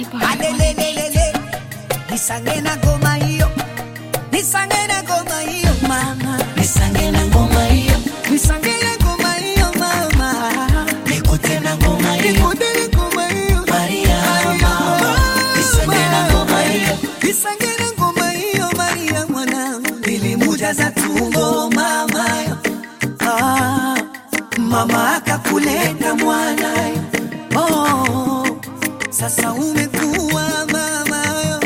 alelelelele nisange na ngoma hiyo nisange na ngoma hiyo mama nisange na ngoma hiyo nisange na ngoma hiyo mama nikute na ngoma hiyo nikute na ngoma hiyo Maria mama nisange na ngoma hiyo nisange na ngoma hiyo Maria mwanangu nilimujaza tumbo mama ah, mama akakuleta mwana oh, sasa umekuwa mama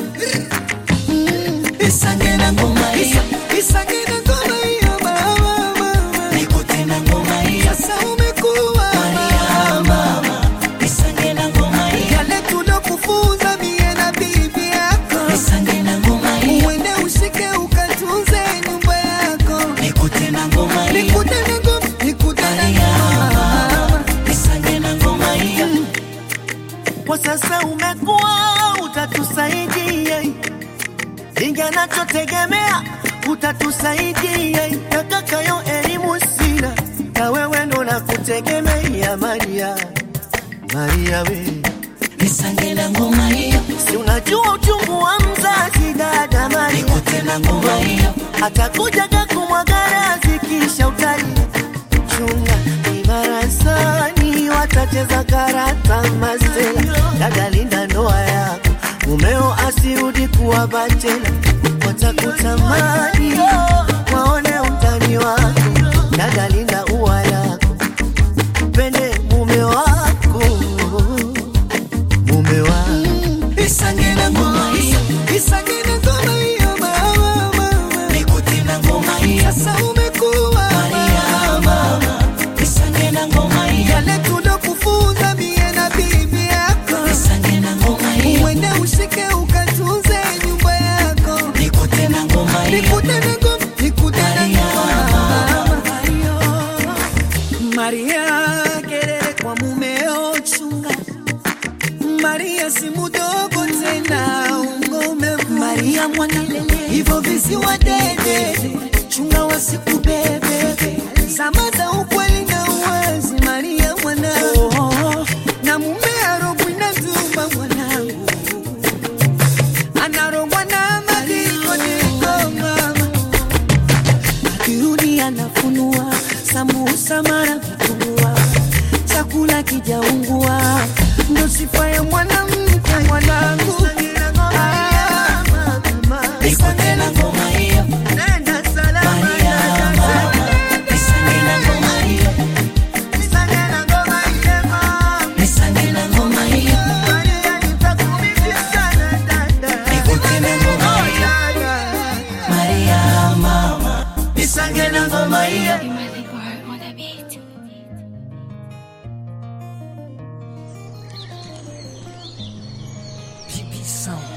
nisange na ngoma hiyo nisange na ngoma hiyo mama mama nikute na ngoma hiyo sasa umekuwa Maria mama nisange na ngoma hiyo yale tulokufunza mie na bibi yako nisange na ngoma hiyo uende ushike ukatunze nyumba yako nikute na ngoma hiyo nikute na ngoma nikute na Maria ngoma mama nisange na ngoma hiyo kwa sasa umekuwa utatusaidia inga nachotegemea utatusaidia takakayo elimu sina na wewe ndo nakutegemea Maria Maria we nisange na ngoma hiyo si unajua uchungu wa mzazi dada Maria nikute na ngoma hiyo atakuja kakumwagara zikisha utali chunga ibarasani watacheza karata masela dada linda ndoa yako mumeo asirudi kuwa bachela watakutamani waone utani wako dada linda ua yako pende mume wako mume wako nisange na ngoma hiyo Nisange na ngoma hiyo mama mama nikute na ngoma hiyo sasa umekuwa Maria mama nisange na ngoma hiyo yale tulokufunza mie na bibi yako nisange na ngoma hiyo uende ushike ukatunze nyumba yako nikute na ngoma hiyo nikute na ngoma nikute na Maria ngoma Maria kelele kwa mumeo chunga Maria si mudogo tena ungome Maria mwanalele hivyo visiwa dede chunga wasikubebe zama za ukweli na uwazi Maria mwanangu na mume arogwi na dhuma mwanangu anarogwa na madikodiko mama akirudi anafunua sambusa mara vitumbua chakula kijaungua ndo sifa ya mwanamke mwanangu Ah, nikute na ngoma hiyo nenda salama Maria mama nisange na ngoma hiyo Nisange na ngoma ile mama nisange na ngoma hiyo Maria nitakumiss sana dada nikute na ngoma hiyo Maria mama nisange na ngoma hiyo Sound.